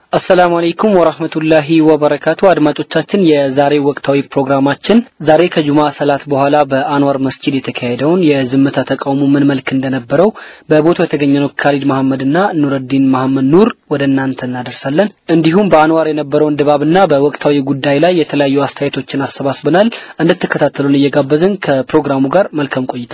አሰላሙ አለይኩም ወራህመቱላሂ ወበረካቱ አድማጮቻችን የዛሬ ወቅታዊ ፕሮግራማችን ዛሬ ከጁማ ሰላት በኋላ በአንዋር መስጂድ የተካሄደውን የዝምታ ተቃውሞ ምን መልክ እንደነበረው በቦታው የተገኘነው ካሊድ መሐመድና ኑረዲን መሐመድ ኑር ወደ እናንተ እናደርሳለን። እንዲሁም በአንዋር የነበረውን ድባብና በወቅታዊ ጉዳይ ላይ የተለያዩ አስተያየቶችን አሰባስበናል። እንድትከታተሉን እየጋበዝን ከፕሮግራሙ ጋር መልካም ቆይታ።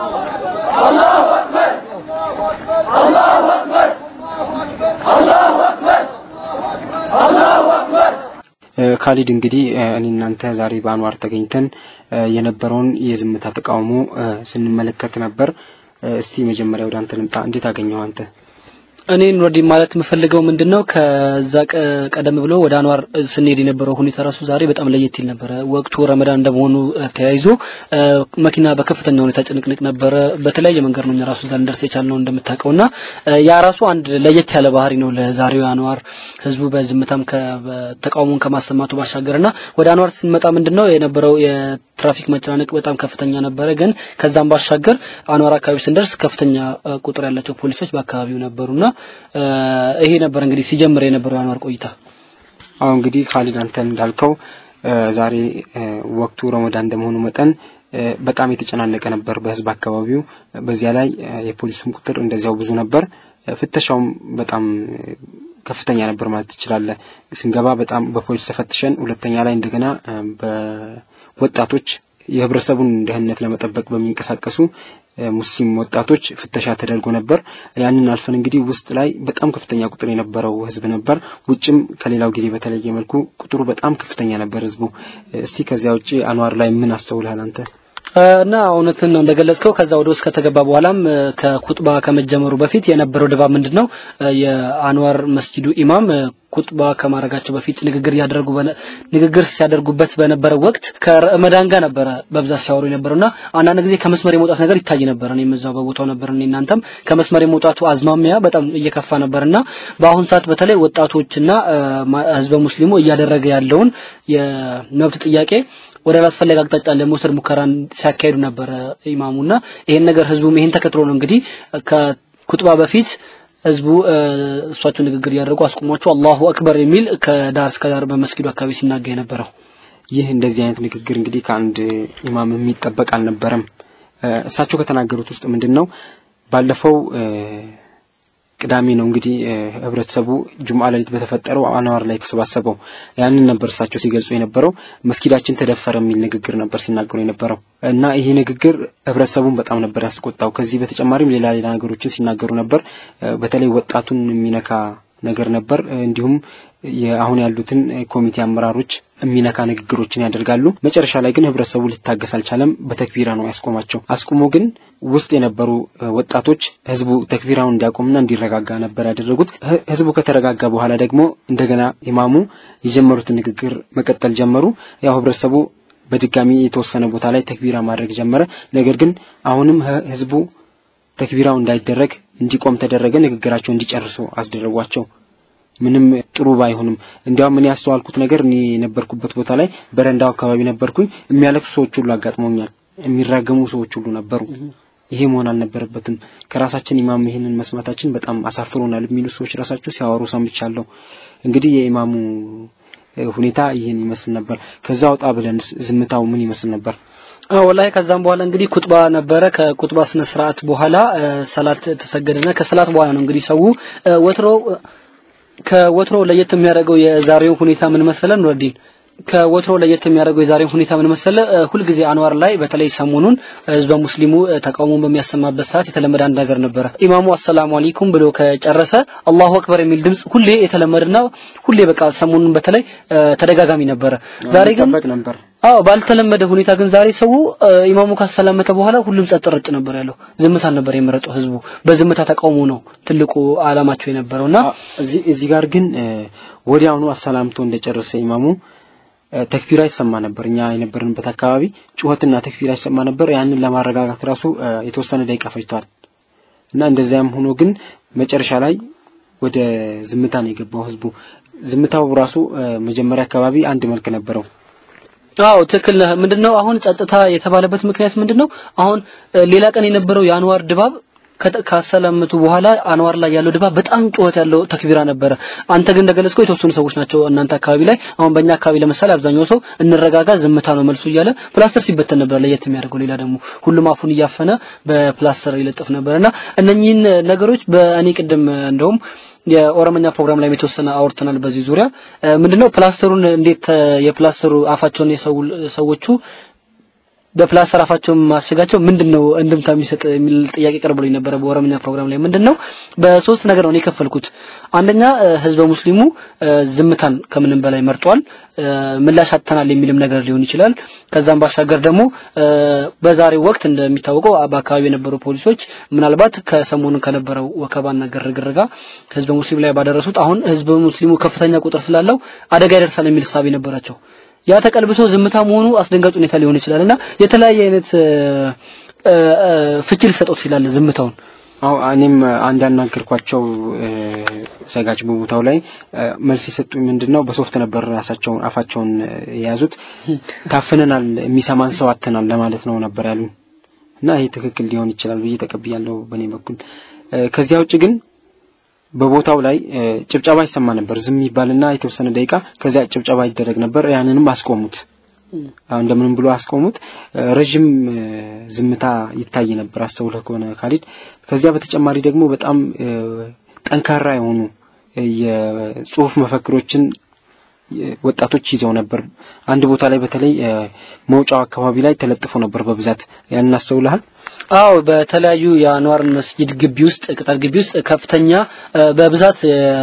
ካሊድ እንግዲህ እኔ እናንተ ዛሬ በአንዋር ተገኝተን የነበረውን የዝምታ ተቃውሞ ስንመለከት ነበር። እስቲ መጀመሪያ ወደ አንተ ልምጣ። እንዴት አገኘው አንተ? እኔ ኑረዲን ማለት የምፈልገው ምንድነው ከዛ ቀደም ብሎ ወደ አንዋር ስንሄድ የነበረው ሁኔታ ራሱ ዛሬ በጣም ለየት ይል ነበረ። ወቅቱ ረመዳን እንደመሆኑ ተያይዞ መኪና በከፍተኛ ሁኔታ ጭንቅንቅ ነበረ። በተለያየ መንገድ ነው እኛ ራሱ እዛ ልንደርስ የቻልነው እንደምታውቀውና ያ ራሱ አንድ ለየት ያለ ባህሪ ነው ለዛሬው አንዋር ህዝቡ በዝምታም ተቃውሞን ከማሰማቱ ባሻገርና ወደ አንዋር ስንመጣ ምንድነው የነበረው የትራፊክ መጨናነቅ በጣም ከፍተኛ ነበረ። ግን ከዛም ባሻገር አንዋር አካባቢ ስንደርስ ከፍተኛ ቁጥር ያላቸው ፖሊሶች በአካባቢው ነበሩና ይሄ ነበር እንግዲህ ሲጀምር የነበረው የአንዋር ቆይታ። አሁን እንግዲህ ካሊድ አንተ እንዳልከው ዛሬ ወቅቱ ረመዳን እንደመሆኑ መጠን በጣም የተጨናነቀ ነበር በህዝብ አካባቢው። በዚያ ላይ የፖሊሱም ቁጥር እንደዚያው ብዙ ነበር። ፍተሻውም በጣም ከፍተኛ ነበር ማለት ትችላለህ። ስንገባ በጣም በፖሊስ ተፈትሸን፣ ሁለተኛ ላይ እንደገና በወጣቶች የህብረተሰቡን ደህንነት ለመጠበቅ በሚንቀሳቀሱ ሙስሊም ወጣቶች ፍተሻ ተደርጎ ነበር። ያንን አልፈን እንግዲህ ውስጥ ላይ በጣም ከፍተኛ ቁጥር የነበረው ህዝብ ነበር። ውጭም ከሌላው ጊዜ በተለየ መልኩ ቁጥሩ በጣም ከፍተኛ ነበር ህዝቡ። እስቲ ከዚያ ውጭ አንዋር ላይ ምን አስተውልሃል አንተ? እና እውነትን ነው እንደገለጽከው። ከዛ ወደ ውስጥ ከተገባ በኋላም ከኩጥባ ከመጀመሩ በፊት የነበረው ድባብ ምንድን ነው? የአንዋር መስጂዱ ኢማም ኩጥባ ከማድረጋቸው በፊት ንግግር እያደረጉ ንግግር ሲያደርጉበት በነበረው ወቅት ከረመዳን ጋር ነበረ በብዛት ሲያወሩ የነበረውና አንዳንድ ጊዜ ከመስመር የመውጣት ነገር ይታይ ነበር። እኔም እዛው በቦታው ነበር። እኔ እናንተም ከመስመር የመውጣቱ አዝማሚያ በጣም እየከፋ ነበርና በአሁን ሰዓት በተለይ ወጣቶችና ህዝበ ሙስሊሙ እያደረገ ያለውን የመብት ጥያቄ ወደ አላስፈላጊ አቅጣጫ ለመውሰድ ሙከራን ሲያካሂዱ ነበረ ኢማሙና ይሄን ነገር ህዝቡም ይሄን ተከትሎ ነው እንግዲህ ከኩጥባ በፊት ህዝቡ እሷቸው ንግግር እያደረጉ አስቁሟቸው አላሁ አክበር የሚል ከዳር እስከ ዳር በመስጊዱ አካባቢ ሲናገር የነበረው። ይህ እንደዚህ አይነት ንግግር እንግዲህ ከአንድ ኢማም የሚጠበቅ አልነበረም። እሳቸው ከተናገሩት ውስጥ ምንድን ነው ባለፈው ቅዳሜ ነው እንግዲህ ህብረተሰቡ ጁምዓ ሌሊት በተፈጠረው አንዋር ላይ የተሰባሰበው ያንን ነበር እሳቸው ሲገልጹ የነበረው። መስጊዳችን ተደፈረ የሚል ንግግር ነበር ሲናገሩ የነበረው እና ይሄ ንግግር ህብረተሰቡን በጣም ነበር ያስቆጣው። ከዚህ በተጨማሪም ሌላ ሌላ ነገሮችን ሲናገሩ ነበር። በተለይ ወጣቱን የሚነካ ነገር ነበር። እንዲሁም አሁን ያሉትን ኮሚቴ አመራሮች የሚነካ ንግግሮችን ያደርጋሉ። መጨረሻ ላይ ግን ህብረተሰቡ ሊታገስ አልቻለም። በተክቢራ ነው ያስቆማቸው። አስቁሞ ግን ውስጥ የነበሩ ወጣቶች ህዝቡ ተክቢራውን እንዲያቆምና እንዲረጋጋ ነበር ያደረጉት። ህዝቡ ከተረጋጋ በኋላ ደግሞ እንደገና ኢማሙ የጀመሩትን ንግግር መቀጠል ጀመሩ። ያው ህብረተሰቡ በድጋሚ የተወሰነ ቦታ ላይ ተክቢራ ማድረግ ጀመረ። ነገር ግን አሁንም ህዝቡ ተክቢራው እንዳይደረግ እንዲቆም ተደረገ። ንግግራቸው እንዲጨርሱ አስደረጓቸው። ምንም ጥሩ ባይሆንም እንዲያውም እኔ ያስተዋልኩት ነገር እኔ የነበርኩበት ቦታ ላይ በረንዳው አካባቢ ነበርኩኝ። የሚያለቅሱ ሰዎች ሁሉ አጋጥመውኛል። የሚራገሙ ሰዎች ሁሉ ነበሩ። ይሄ መሆን አልነበረበትም። ከራሳችን ኢማም ይህንን መስማታችን በጣም አሳፍሮናል የሚሉ ሰዎች ራሳቸው ሲያወሩ ሰምቻለሁ። እንግዲህ የኢማሙ ሁኔታ ይህን ይመስል ነበር። ከዛ ወጣ ብለን ዝምታው ምን ይመስል ነበር? ወላሂ ከዛም በኋላ እንግዲህ ኩጥባ ነበረ። ከኩጥባ ስነ ስርዓት በኋላ ሰላት ተሰገደና ከሰላት በኋላ ነው እንግዲህ ሰው ወትሮ ከወትሮ ለየት የሚያደርገው የዛሬው ሁኔታ ምን መሰለ ኑረዲን? ከወትሮ ለየት የሚያደርገው የዛሬው ሁኔታ ምን መሰለ? ሁልጊዜ አንዋር ላይ በተለይ ሰሞኑን ህዝበ ሙስሊሙ ተቃውሞን በሚያሰማበት ሰዓት የተለመደ አንድ ነገር ነበረ። ኢማሙ አሰላሙ አለይኩም ብሎ ከጨረሰ አላሁ አክበር የሚል ድምጽ ሁሌ የተለመደና ሁሌ በቃ ሰሞኑን በተለይ ተደጋጋሚ ነበረ። ዛሬ ግን ነበር አዎ ባልተለመደ ሁኔታ ግን ዛሬ ሰው ኢማሙ ካሰላመተ በኋላ ሁሉም ጸጥ ረጭ ነበር ያለው። ዝምታ ነበር የመረጠው ህዝቡ። በዝምታ ተቃውሞ ነው ትልቁ አላማቸው የነበረውና እዚህ እዚህ ጋር ግን ወዲያውኑ አሰላምቶ እንደጨረሰ ኢማሙ ተክቢራ ይሰማ ነበር። እኛ የነበርንበት አካባቢ ጩኸትና ተክቢራ ይሰማ ነበር። ያንን ለማረጋጋት ራሱ የተወሰነ ደቂቃ ፈጅቷል እና እንደዚያም ሆኖ ግን መጨረሻ ላይ ወደ ዝምታ ነው የገባው ህዝቡ። ዝምታው ራሱ መጀመሪያ አካባቢ አንድ መልክ ነበረው። አዎ ትክክል ነህ። ምንድነው አሁን ጸጥታ የተባለበት ምክንያት ምንድነው? አሁን ሌላ ቀን የነበረው የአንዋር ድባብ ካሰላመቱ በኋላ አንዋር ላይ ያለው ድባብ በጣም ጩኸት ያለው ተክቢራ ነበረ። አንተ ግን እንደገለጽከው የተወሰኑ ሰዎች ናቸው እናንተ አካባቢ ላይ። አሁን በእኛ አካባቢ ለምሳሌ አብዛኛው ሰው እንረጋጋ፣ ዝምታ ነው መልሱ እያለ ፕላስተር ሲበተን ነበር። ለየት የሚያደርገው ሌላ ደግሞ ሁሉም አፉን እያፈነ በፕላስተር ይለጥፍ ነበርና እነኚህን ነገሮች በእኔ ቅድም እንደውም የኦሮመኛ ፕሮግራም ላይ የተወሰነ አውርተናል። በዚህ ዙሪያ ምንድነው ፕላስተሩን እንዴት የፕላስተሩ አፋቸውን የሰዎቹ በፕላስተር አፋቸውን ማሸጋቸው ምንድነው እንድምታ የሚሰጥ የሚል ጥያቄ ቀርቦልኝ ነበረ በኦሮምኛ ፕሮግራም ላይ። ምንድነው በሶስት ነገር ነው የከፈልኩት። አንደኛ ህዝበ ሙስሊሙ ዝምታን ከምንም በላይ መርጧል። ምላሽ አጥተናል የሚልም ነገር ሊሆን ይችላል። ከዛም ባሻገር ደግሞ በዛሬው ወቅት እንደሚታወቀው በአካባቢ የነበሩ ፖሊሶች ምናልባት ከሰሞኑ ከነበረው ወከባና ግርግር ጋር ህዝበ ሙስሊም ላይ ባደረሱት አሁን ህዝበ ሙስሊሙ ከፍተኛ ቁጥር ስላለው አደጋ ይደርሳል የሚል እሳቤ ነበራቸው። ያ ተቀልብሶ ዝምታ መሆኑ አስደንጋጭ ሁኔታ ሊሆን ይችላል እና የተለያየ አይነት ፍቺ ሊሰጠው ይችላል ዝምታውን። አዎ እኔም አንድ ያናገርኳቸው ሰጋጅ በቦታው ላይ መልስ የሰጡኝ ምንድን ነው በሶፍት ነበር ራሳቸውን አፋቸውን የያዙት። ታፍነናል፣ የሚሰማን ሰው አጥተናል ለማለት ነው ነበር ያሉኝ እና ይህ ትክክል ሊሆን ይችላል ብዬ ተቀብያለሁ በእኔ በኩል። ከዚያ ውጭ ግን በቦታው ላይ ጭብጨባ ይሰማ ነበር። ዝም ይባልና የተወሰነ ደቂቃ ከዚያ ጭብጨባ ይደረግ ነበር። ያንንም አስቆሙት። አሁን እንደምንም ብሎ አስቆሙት። ረዥም ዝምታ ይታይ ነበር አስተውለህ ከሆነ ካሊድ። ከዚያ በተጨማሪ ደግሞ በጣም ጠንካራ የሆኑ የጽሁፍ መፈክሮችን ወጣቶች ይዘው ነበር። አንድ ቦታ ላይ በተለይ መውጫው አካባቢ ላይ ተለጥፎ ነበር በብዛት ያንን አስተውለሃል? አዎ በተለያዩ የአንዋር መስጂድ ግቢ ውስጥ ቅጥር ግቢ ውስጥ ከፍተኛ በብዛት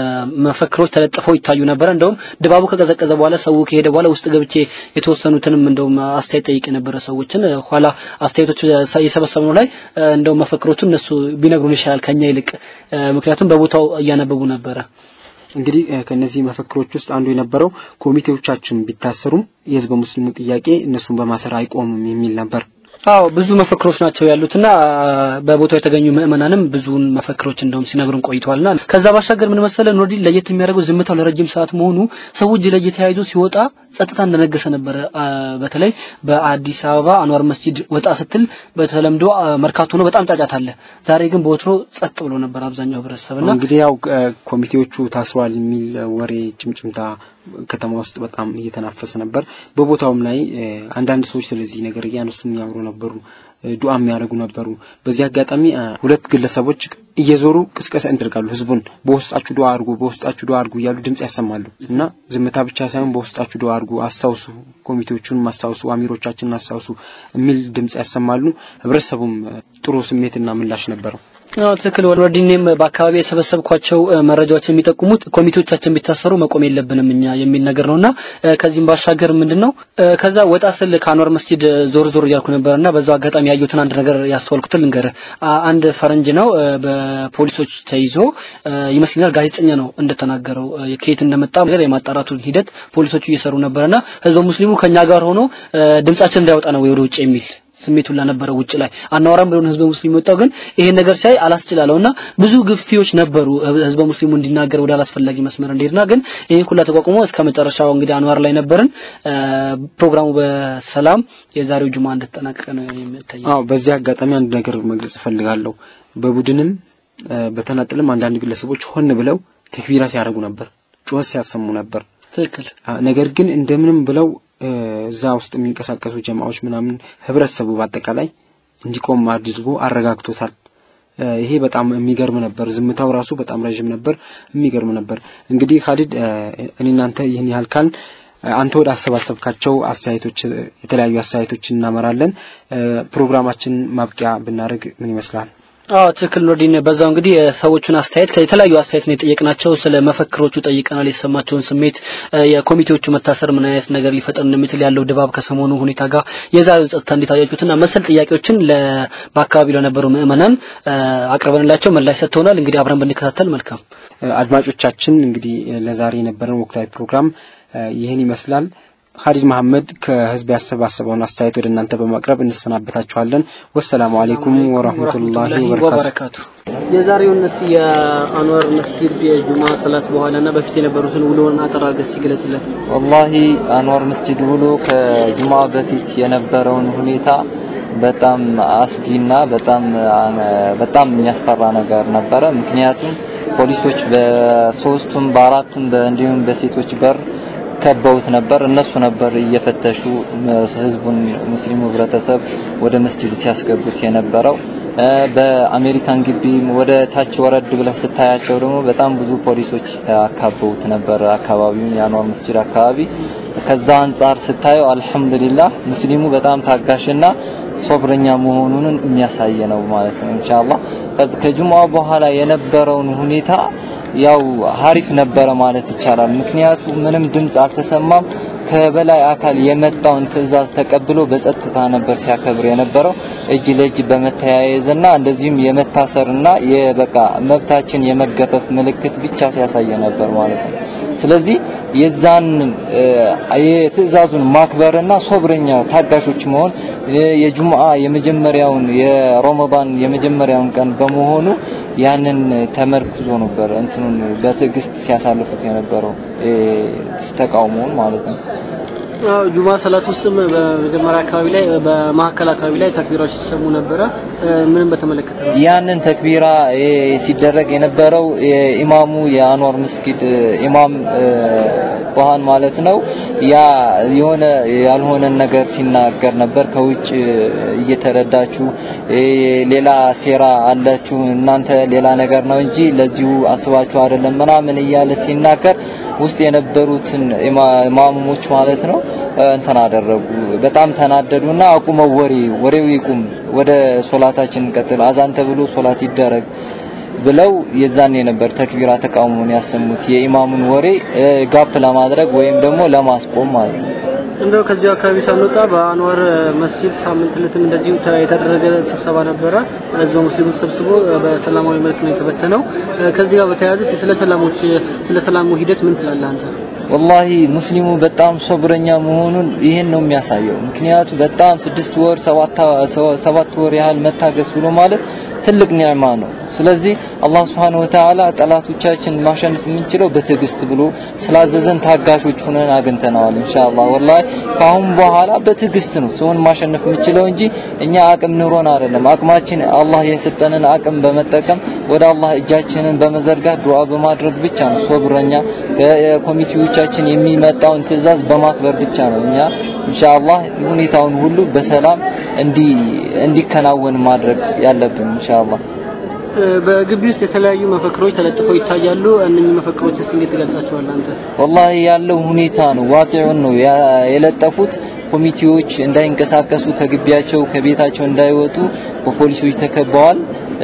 መፈክሮች ተለጥፈው ይታዩ ነበር። እንደውም ድባቡ ከቀዘቀዘ በኋላ ሰው ከሄደ በኋላ ውስጥ ገብቼ የተወሰኑትንም እንደውም አስተያየት ጠይቅ የነበረ ሰዎችን ኋላ አስተያየቶች የሰበሰብነው ላይ እንደውም መፈክሮቹ እነሱ ቢነግሩን ይሻላል ከኛ ይልቅ፣ ምክንያቱም በቦታው እያነበቡ ነበረ። እንግዲህ ከነዚህ መፈክሮች ውስጥ አንዱ የነበረው ኮሚቴዎቻችን ቢታሰሩም የህዝበ ሙስሊሙ ጥያቄ እነሱን በማሰር አይቆምም የሚል ነበር። አዎ ብዙ መፈክሮች ናቸው ያሉትና በቦታው የተገኙ ምእመናንም ብዙውን መፈክሮች እንደውም ሲነግሩን ቆይተዋልና ከዛ ባሻገር ምን መሰለ ኑርዲን ለየት የሚያደርገው ዝምታው ለረጅም ሰዓት መሆኑ ሰው እጅ ላይ ተያይዞ ሲወጣ ጸጥታ እንደነገሰ ነበረ። በተለይ በአዲስ አበባ አንዋር መስጂድ ወጣ ስትል በተለምዶ መርካቶ ነው በጣም ጫጫታ አለ። ዛሬ ግን በወትሮ ጸጥ ብሎ ነበር አብዛኛው ህብረተሰብና እንግዲህ ያው ኮሚቴዎቹ ታስሯል የሚል ወሬ ጭምጭምታ ከተማ ውስጥ በጣም እየተናፈሰ ነበር። በቦታውም ላይ አንዳንድ ሰዎች ስለዚህ ነገር እያነሱ የሚያወሩ ነበሩ፣ ዱዓ የሚያደርጉ ነበሩ። በዚህ አጋጣሚ ሁለት ግለሰቦች እየዞሩ ቅስቀሳ ያደርጋሉ። ህዝቡን በውስጣችሁ ዱዓ አድርጉ፣ በውስጣችሁ ዱዓ አድርጉ እያሉ ድምጽ ያሰማሉ እና ዝምታ ብቻ ሳይሆን በውስጣችሁ ዱዓ አድርጉ፣ አስታውሱ፣ ኮሚቴዎቹን አስታውሱ፣ አሚሮቻችንን አስታውሱ የሚል ድምጽ ያሰማሉ። ህብረተሰቡም ጥሩ ስሜትና ምላሽ ነበረው። አዎ ትክክል። ወርዲኔም በአካባቢ የሰበሰብኳቸው መረጃዎች የሚጠቁሙት ኮሚቴዎቻችን ቢታሰሩ መቆም የለብንም እኛ የሚል ነገር ነውና ከዚህም ባሻገር ምንድነው ከዛ ወጣ ስል ከአንዋር መስጂድ ዞር ዞር እያልኩ ነበርና በዛው አጋጣሚ ያየሁትን አንድ ነገር ያስተዋልኩትን ልንገርህ። አንድ ፈረንጅ ነው በፖሊሶች ተይዞ ይመስለኛል ጋዜጠኛ ነው እንደተናገረው ከየት እንደመጣ ነገር የማጣራቱን ሂደት ፖሊሶቹ እየሰሩ ነበርና ህዝበ ሙስሊሙ ከኛ ጋር ሆኖ ድምጻችን እንዳይወጣ ነው ወደ ውጭ የሚል ስሜቱ ነበረ ውጭ ላይ አናወራም ብሎ ህዝበ ሙስሊሙ ወጣው። ግን ይሄን ነገር ሲያይ አላስችላለውና ብዙ ግፊዎች ነበሩ ህዝበ ሙስሊሙ እንዲናገር ወደ አላስፈላጊ መስመር እንዲሄድና ግን ይሄን ሁላ ተቋቁሞ እስከ መጨረሻው እንግዲህ አንዋር ላይ ነበርን። ፕሮግራሙ በሰላም የዛሬው ጁማ እንደተጠናቀቀ ነው የሚታየው። አዎ በዚህ አጋጣሚ አንድ ነገር መግለጽ እፈልጋለሁ። በቡድንም በተናጥልም አንዳንድ ግለሰቦች ሆን ብለው ተክቢራ ሲያደርጉ ነበር፣ ጩኸት ሲያሰሙ ነበር። ትክክል። ነገር ግን እንደምንም ብለው እዛ ውስጥ የሚንቀሳቀሱ ጀማዎች ምናምን ህብረተሰቡ በአጠቃላይ እንዲቆም አድርጎ አረጋግቶታል። ይሄ በጣም የሚገርም ነበር። ዝምታው ራሱ በጣም ረዥም ነበር፣ የሚገርም ነበር። እንግዲህ ካሊድ እኔ እናንተ ይህን ያህል ካል አንተ ወደ አሰባሰብካቸው አስተያየቶች የተለያዩ አስተያየቶች እናመራለን። ፕሮግራማችን ማብቂያ ብናደርግ ምን ይመስላል? አዎ ትክክል ኖርዲን። በዛው እንግዲህ የሰዎቹን አስተያየት ከተለያዩ አስተያየት ነው የጠየቅናቸው። ስለ መፈክሮቹ ጠይቀናል። የተሰማቸውን ስሜት፣ የኮሚቴዎቹ መታሰር ምን አይነት ነገር ሊፈጠር እንደሚችል ያለው ድባብ ከሰሞኑ ሁኔታ ጋር የዛሬውን ጸጥታ እንዴት አያችሁትና መሰል ጥያቄዎችን በአካባቢው ለነበሩ ምዕመናን አቅርበንላቸው ምላሽ ሰጥተውናል። እንግዲህ አብረን ብንከታተል መልካም። አድማጮቻችን እንግዲህ ለዛሬ የነበረን ወቅታዊ ፕሮግራም ይህን ይመስላል። ኻሊድ መሐመድ ከህዝብ ያሰባሰበውን አስተያየት ወደ እናንተ በማቅረብ እንሰናበታችኋለን። ወሰላሙ አሌይኩም ወራህመቱላሂ ወበረካቱ። የዛሬውን እስ የአንዋር መስጊድ የጁማ ሰላት በኋላና በፊት የነበሩትን ውሎን አጠር አድርገህ ሲገለጽልን። ወላሂ አንዋር መስጂድ ውሎ ከጁማ በፊት የነበረውን ሁኔታ በጣም አስጊና በጣም በጣም የሚያስፈራ ነገር ነበረ። ምክንያቱም ፖሊሶች በሶስቱም በአራቱም እንዲሁም በሴቶች በር ከበውት ነበር። እነሱ ነበር እየፈተሹ ህዝቡን ሙስሊሙ ህብረተሰብ ወደ መስጂድ ሲያስገቡት የነበረው። በአሜሪካን ግቢ ወደ ታች ወረድ ብለህ ስታያቸው ደግሞ በጣም ብዙ ፖሊሶች ተካበውት ነበር አካባቢውን የአንዋር መስጂድ አካባቢ። ከዛ አንጻር ስታየው አልሐምዱሊላህ ሙስሊሙ በጣም ታጋሽና ሶብረኛ መሆኑን የሚያሳይ ነው ማለት ነው። ኢንሻአላህ ከጁምዓ በኋላ የነበረውን ሁኔታ ያው ሀሪፍ ነበረ ማለት ይቻላል። ምክንያቱ ምንም ድምፅ አልተሰማም። ከበላይ አካል የመጣውን ትዕዛዝ ተቀብሎ በጸጥታ ነበር ሲያከብር የነበረው እጅ ለእጅ በመተያየዝና እንደዚሁም የመታሰርና የበቃ መብታችን የመገፈፍ ምልክት ብቻ ሲያሳየ ነበር ማለት ነው። ስለዚህ የዛን የትዕዛዙን ማክበርና ሶብረኛ ታጋሾች መሆን የጁምዓ የመጀመሪያውን የረመዳን የመጀመሪያውን ቀን በመሆኑ ያንን ተመርክዞ ነበር እንትኑን በትዕግስት ሲያሳልፉት የነበረው ተቃውሞውን ማለት ነው። አዎ ጁማ ሰላት ውስጥም በመጀመሪያ አካባቢ ላይ በማዕከል አካባቢ ላይ ተክቢራዎች ሲሰሙ ነበረ። ምንም በተመለከተ ነው። ያንን ተክቢራ ሲደረግ የነበረው የኢማሙ የአንዋር መስጊድ ኢማም ጧሃን ማለት ነው። ያ የሆነ ያልሆነን ነገር ሲናገር ነበር። ከውጭ እየተረዳችሁ ሌላ ሴራ አላችሁ እናንተ ሌላ ነገር ነው እንጂ ለዚሁ አስባችሁ አይደለም ምናምን እያለ ሲናገር ውስጥ የነበሩትን ኢማሞች ማለት ነው እንትን አደረጉ። በጣም ተናደዱና አቁመው ወሬ ወሬው ይቁም፣ ወደ ሶላታችን እንቀጥል፣ አዛን ተብሎ ሶላት ይደረግ ብለው የዛኔ ነበር ተክቢራ ተቃውሞን ያሰሙት የኢማሙን ወሬ ጋፕ ለማድረግ ወይም ደግሞ ለማስቆም ማለት ነው። እንደው ከዚህ አካባቢ ሳንወጣ በአንዋር መስጂድ ሳምንት ዕለትም እንደዚሁ የተደረገ ስብሰባ ነበረ። ህዝበ ሙስሊሙ ተሰብስቦ በሰላማዊ መልክ ነው የተበተነው። ከዚህ ጋር በተያያዘ ስለ ሰላሞች ስለ ሰላሙ ሂደት ምን ትላለህ አንተ? ወላሂ ሙስሊሙ በጣም ሶብረኛ መሆኑን ይሄን ነው የሚያሳየው። ምክንያቱ በጣም ስድስት ወር ሰባት ወር ያህል መታገስ ብሎ ማለት ትልቅ ኒዕማ ነው። ስለዚህ አላህ Subhanahu Wa Ta'ala ጠላቶቻችን ማሸነፍ የምንችለው በትዕግስት ብሎ ስላዘዘን ታጋሾች ሆነን አግኝተነዋል። ኢንሻአላህ ወላሂ ከአሁን በኋላ በትዕግስት ነው ሰውን ማሸነፍ የምንችለው እንጂ እኛ አቅም ኑሮን አይደለም። አቅማችን አላህ የሰጠንን አቅም በመጠቀም ወደ አላህ እጃችንን በመዘርጋት ዱዓ በማድረግ ብቻ ነው ሶብረኛ ኮሚቴዎቻችን የሚመጣውን ትዕዛዝ በማክበር ብቻ ነው እኛ ኢንሻአላህ ሁኔታውን ሁሉ በሰላም እንዲ እንዲከናወን ማድረግ ያለብን ኢንሻአላህ። በግቢ ውስጥ የተለያዩ መፈክሮች ተለጥፈው ይታያሉ። እነኚህ መፈክሮች እስቲ እንዴት ትገልጻቸዋለህ አንተ? ወላሂ ያለው ሁኔታ ነው ዋቂዑን ነው የለጠፉት። ኮሚቴዎች እንዳይንቀሳቀሱ ከግቢያቸው ከቤታቸው እንዳይወጡ በፖሊሶች ተከበዋል።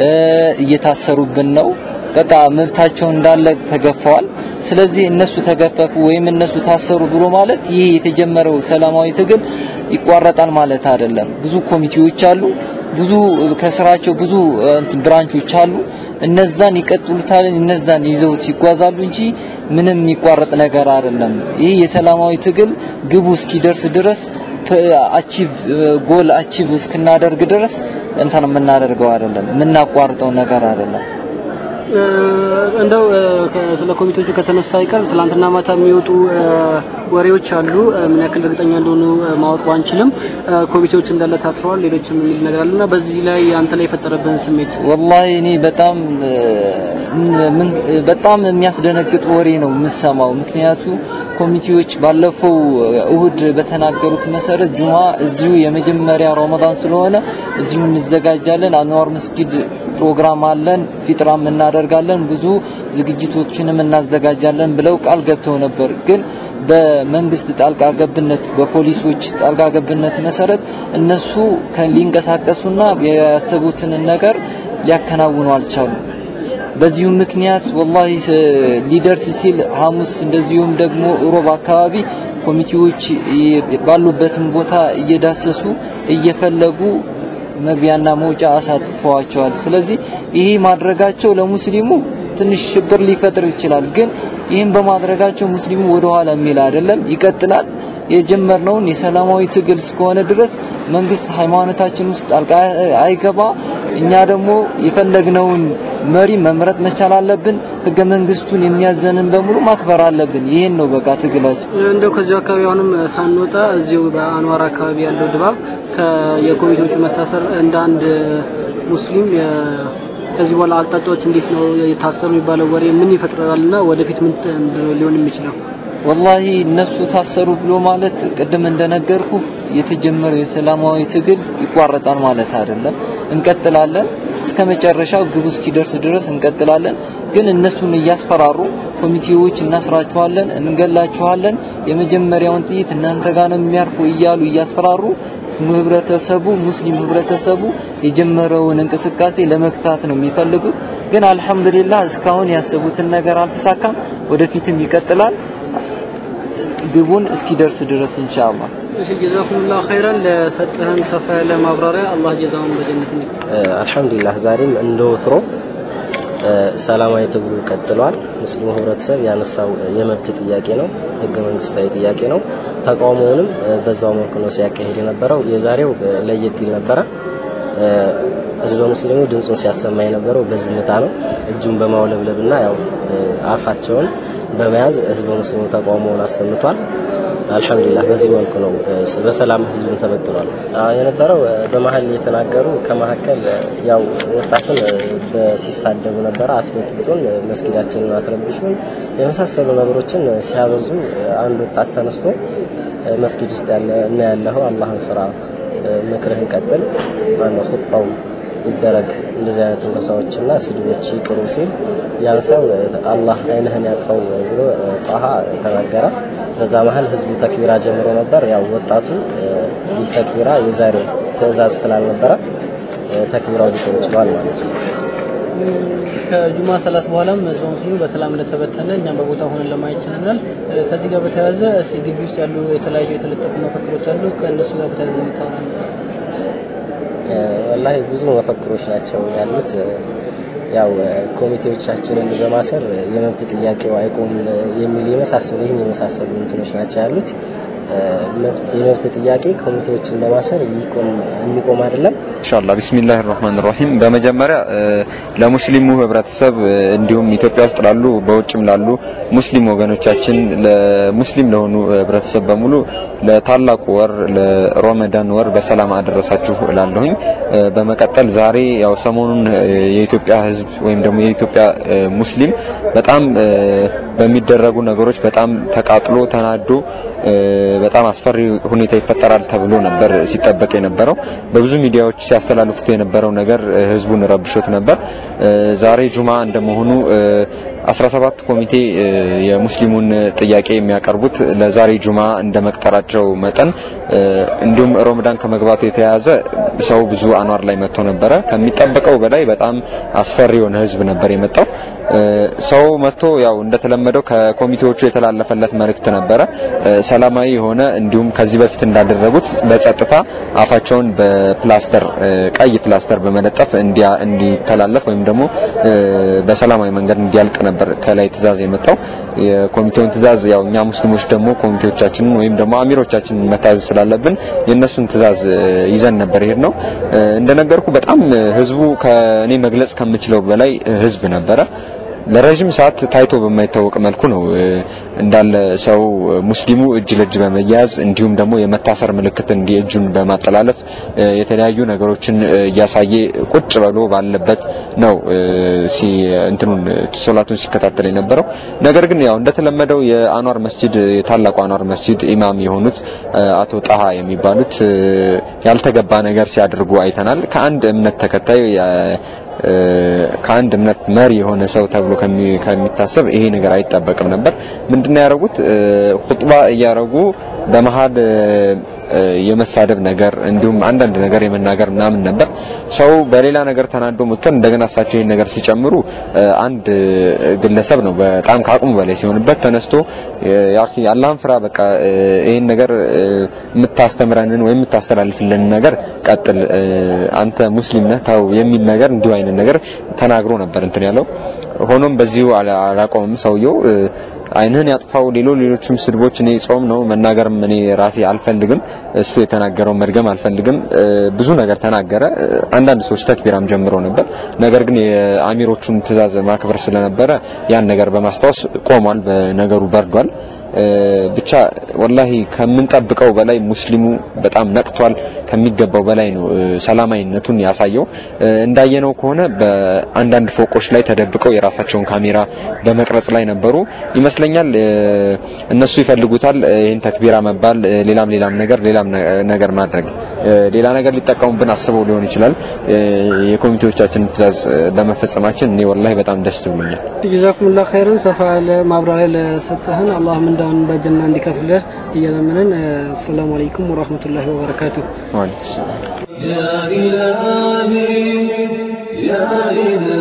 እየታሰሩብን ነው። በቃ መብታቸው እንዳለ ተገፈዋል። ስለዚህ እነሱ ተገፈፉ ወይም እነሱ ታሰሩ ብሎ ማለት ይህ የተጀመረው ሰላማዊ ትግል ይቋረጣል ማለት አይደለም። ብዙ ኮሚቴዎች አሉ። ብዙ ከስራቸው ብዙ እንትን ብራንቾች አሉ። እነዛን ይቀጥሉታል፣ እነዛን ይዘውት ይጓዛሉ እንጂ ምንም የሚቋረጥ ነገር አይደለም። ይህ የሰላማዊ ትግል ግቡ እስኪደርስ ድረስ አቺቭ ጎል አቺቭ እስክናደርግ ድረስ እንትን የምናደርገው አይደለም፣ የምናቋርጠው ነገር አይደለም። እንደው ስለ ኮሚቴዎቹ ከተነሳ አይቀር ትላንትና ማታ የሚወጡ ወሬዎች አሉ። ምን ያክል እርግጠኛ እንደሆኑ ማወቅ ባንችልም ኮሚቴዎች እንዳለ ታስረዋል፣ ሌሎችም የሚል ነገር አለና በዚህ ላይ አንተ ላይ የፈጠረብህን ስሜት? ወላሂ እኔ በጣም በጣም የሚያስደነግጥ ወሬ ነው የምሰማው። ምክንያቱ ኮሚቴዎች ባለፈው እሁድ በተናገሩት መሰረት ጁማ እዚሁ የመጀመሪያ ረመዳን ስለሆነ እዚሁ እንዘጋጃለን፣ አንዋር መስጊድ ፕሮግራም አለን፣ ፊጥራም እናደርጋለን፣ ብዙ ዝግጅቶችንም እናዘጋጃለን ብለው ቃል ገብተው ነበር። ግን በመንግስት ጣልቃ ገብነት በፖሊሶች ጣልቃ ገብነት መሰረት እነሱ ሊንቀሳቀሱና ያሰቡትን ነገር ሊያከናውኑ አልቻሉም። በዚሁ ምክንያት ወላሂ ሊደርስ ሲል ሐሙስ እንደዚሁም ደግሞ ሮብ አካባቢ ኮሚቴዎች ባሉበትም ቦታ እየዳሰሱ እየፈለጉ መግቢያና መውጫ አሳጥተዋቸዋል። ስለዚህ ይሄ ማድረጋቸው ለሙስሊሙ ትንሽ ሽብር ሊፈጥር ይችላል። ግን ይህን በማድረጋቸው ሙስሊሙ ወደ ኋላ የሚል አይደለም፣ ይቀጥላል። የጀመርነውን የሰላማዊ ትግል እስከሆነ ድረስ መንግስት ሃይማኖታችን ውስጥ ጣልቃ አይገባ። እኛ ደግሞ የፈለግነውን መሪ መምረጥ መቻል አለብን። ህገ መንግስቱን የሚያዘንን በሙሉ ማክበር አለብን። ይሄን ነው በቃ ትግላችን። እንደው ከዚሁ አካባቢ አሁንም ሳንወጣ እዚሁ በአንዋር አካባቢ ያለው ድባብ የኮሚቴዎቹ መታሰር እንደ አንድ ሙስሊም ከዚህ በኋላ አቅጣጫዎች እንዴት ነው የታሰሩ የሚባለው ወሬ ምን ይፈጥራልና ወደፊት ምን ሊሆን የሚችለው? ወላሂ እነሱ ታሰሩ ብሎ ማለት ቅድም እንደነገርኩ የተጀመረው የሰላማዊ ትግል ይቋረጣል ማለት አይደለም። እንቀጥላለን እስከ መጨረሻው ግቡ እስኪደርስ ድረስ እንቀጥላለን። ግን እነሱን እያስፈራሩ ኮሚቴዎች እናስራችኋለን፣ እንገላችኋለን፣ የመጀመሪያውን ጥይት እናንተ ጋር ነው የሚያርፉ እያሉ እያስፈራሩ ህብረተሰቡ ሙስሊም ህብረተሰቡ የጀመረውን እንቅስቃሴ ለመግታት ነው የሚፈልጉት። ግን አልሐምዱሊላህ እስካሁን ያሰቡትን ነገር አልተሳካም። ወደፊትም ይቀጥላል ግቡን እስኪደርስ ድረስ ኢንሻአላህ። እሺ ጀዛኩሙላህ ኸይራን ለሰጠህን ሰፋ ያለ ማብራሪያ አላህ ጀዛውን በጀነት ይክፈል። አልሐምዱሊላህ ዛሬም እንደ ወትሮ ሰላማዊ ትግሉ ቀጥሏል። ሙስሊሙ ህብረተሰብ ያነሳው የመብት ጥያቄ ነው፣ ህገ መንግስታዊ ጥያቄ ነው። ተቃውሞውንም በዛው መልኩ ነው ሲያካሄድ የነበረው። የዛሬው ለየት ይል ነበረ። ህዝበ ሙስሊሙ ድምፁን ሲያሰማ የነበረው በዝምታ ነው፣ እጁን በማውለብለብና ያው አፋቸውን በመያዝ ህዝበ ሙስሊሙ ተቃውሞውን አሰምቷል። አልሐምዱሊላህ በዚህ መልኩ ነው በሰላም ህዝቡን ተበትኗል የነበረው። በመሀል የተናገሩ ከመካከል ያው ወጣቱን ሲሳደቡ ነበረ። አትበጥብጡን፣ መስጊዳችንን አትረብሹን የመሳሰሉ ነገሮችን ሲያበዙ አንድ ወጣት ተነስቶ መስጊድ ውስጥ ያለ እና ያለኸው አላህን ፍራ፣ ምክርህን ቀጥል፣ ማነው ኹጥባው ይደረግ እንደዚህ አይነት ትንኮሳዎችና ስድቦች ይቅሩ ሲል ያን ሰው አላህ አይንህን ያጥፋው ብሎ ጣሃ ተናገረ። በዛ መሀል ህዝቡ ተክቢራ ጀምሮ ነበር። ያው ወጣቱ ይህ ተክቢራ የዛሬው ትዕዛዝ ስላልነበረ ተክቢራው ሊቆም ችሏል ማለት ነው። ከጁማ ሰላት በኋላም ህዝበ ሙስሊሙ በሰላም እንደተበተነ እኛም በቦታ ሆነን ለማየት ችለናል። ከዚህ ጋር በተያያዘ እስኪ ግቢ ውስጥ ያሉ የተለያዩ የተለጠፉ መፈክሮች አሉ። ከእነሱ ጋር በተያያዘ የምታወራ ወላሂ ብዙ መፈክሮች ናቸው ያሉት። ያው ኮሚቴዎቻችንን በማሰር የመብት ጥያቄው አይቆም የሚል የመሳሰሉ ይህን የመሳሰሉ እንትኖች ናቸው ያሉት። መብት የመብት ጥያቄ ኮሚቴዎችን በማሰር የሚቆም አይደለም። ኢንሻአላህ ቢስሚላህ ራህማን ራሂም። በመጀመሪያ ለሙስሊሙ ህብረተሰብ እንዲሁም ኢትዮጵያ ውስጥ ላሉ በውጭም ላሉ ሙስሊም ወገኖቻችን ለሙስሊም ለሆኑ ህብረተሰብ በሙሉ ለታላቁ ወር ለረመዳን ወር በሰላም አደረሳችሁ እላለሁኝ። በመቀጠል ዛሬ ያው ሰሞኑን የኢትዮጵያ ህዝብ ወይም ደግሞ የኢትዮጵያ ሙስሊም በጣም በሚደረጉ ነገሮች በጣም ተቃጥሎ ተናዶ በጣም አስፈሪ ሁኔታ ይፈጠራል ተብሎ ነበር ሲጠበቅ የነበረው። በብዙ ሚዲያዎች ሲያስተላልፉት የነበረው ነገር ህዝቡን ረብሾት ነበር። ዛሬ ጁማ እንደመሆኑ 17 ኮሚቴ የሙስሊሙን ጥያቄ የሚያቀርቡት ለዛሬ ጁማ እንደ መቅጠራቸው መጠን እንዲሁም ረመዳን ከመግባቱ የተያያዘ ሰው ብዙ አኗር ላይ መጥቶ ነበረ። ከሚጠበቀው በላይ በጣም አስፈሪ የሆነ ህዝብ ነበር የመጣው። ሰው መጥቶ ያው እንደተለመደው ከኮሚቴዎቹ የተላለፈለት መልእክት ነበረ ሰላማዊ የሆነ እንዲሁም ከዚህ በፊት እንዳደረጉት በጸጥታ አፋቸውን በፕላስተር ቀይ ፕላስተር በመለጠፍ እንዲተላለፍ ወይም ደግሞ በሰላማዊ መንገድ እንዲያልቅ ነበር ከላይ ትእዛዝ የመጣው። የኮሚቴውን ትእዛዝ ያው እኛ ሙስሊሞች ደግሞ ኮሚቴዎቻችንን ወይም ደግሞ አሚሮቻችንን መታዘዝ ስላለብን የእነሱን ትእዛዝ ይዘን ነበር ይሄድ ነው። እንደነገርኩ በጣም ህዝቡ ከእኔ መግለጽ ከምችለው በላይ ህዝብ ነበረ። ለረጅም ሰዓት ታይቶ በማይታወቅ መልኩ ነው እንዳለ ሰው ሙስሊሙ እጅ ለእጅ በመያዝ እንዲሁም ደግሞ የመታሰር ምልክት እንዲህ እጁን በማጠላለፍ የተለያዩ ነገሮችን እያሳየ ቁጭ ብሎ ባለበት ነው ሲ እንትኑን ሶላቱን ሲከታተል የነበረው። ነገር ግን ያው እንደተለመደው የአኗር መስጂድ የታላቁ አኗር መስጂድ ኢማም የሆኑት አቶ ጣሃ የሚባሉት ያልተገባ ነገር ሲያደርጉ አይተናል። ከአንድ እምነት ተከታይ ከአንድ እምነት መሪ የሆነ ሰው ተብሎ ከሚታሰብ ይሄ ነገር አይጠበቅም ነበር። ምንድነው ያደረጉት? ኹጥባ እያደረጉ በመሀል የመሳደብ ነገር እንዲሁም አንዳንድ ነገር የመናገር ምናምን ነበር። ሰው በሌላ ነገር ተናዶ መጥቶ እንደገና እሳቸው ይሄን ነገር ሲጨምሩ አንድ ግለሰብ ነው በጣም ከአቅሙ በላይ ሲሆንበት ተነስቶ ያኺ አላህን ፍራ፣ በቃ ይሄን ነገር የምታስተምረንን ወይም የምታስተላልፍልን ነገር ቀጥል፣ አንተ ሙስሊም ነህ ተው የሚል ነገር እንዲሁ አይነት ነገር ተናግሮ ነበር እንትን ያለው። ሆኖም በዚሁ አላቆምም ሰውየው አይንህን ያጥፋው ሌሎ ሌሎችም ስድቦች እኔ ጾም ነው መናገርም እኔ ራሴ አልፈልግም። እሱ የተናገረው መድገም አልፈልግም። ብዙ ነገር ተናገረ። አንዳንድ ሰዎች ተክቢራም ጀምረው ነበር። ነገር ግን የአሚሮቹን ትዕዛዝ ማክበር ስለነበረ ያን ነገር በማስታወስ ቆሟል። በነገሩ በርዷል። ብቻ ወላሂ ከምንጠብቀው በላይ ሙስሊሙ በጣም ነቅቷል። ከሚገባው በላይ ነው ሰላማዊነቱን ያሳየው። እንዳየነው ከሆነ በአንዳንድ ፎቆች ላይ ተደብቀው የራሳቸውን ካሜራ በመቅረጽ ላይ ነበሩ ይመስለኛል። እነሱ ይፈልጉታል ይህን ተክቢራ መባል፣ ሌላም ሌላም ነገር ሌላም ነገር ማድረግ ሌላ ነገር ሊጠቀሙብን አስበው ሊሆን ይችላል። የኮሚቴዎቻችን ትዕዛዝ ለመፈጸማችን እኔ ወላሂ በጣም ደስ ብሎኛል። ጀዛኩሙላህ ኸይረን ሰፋ ያለ ማብራሪያ ለሰጠህን አላህ ምንዳውን በጀና እንዲከፍልህ እየለመንን አሰላሙ አለይኩም ወራህመቱላሂ ወበረካቱሁ። ወአለይኩም ሰላም يا إلهي يا إلهي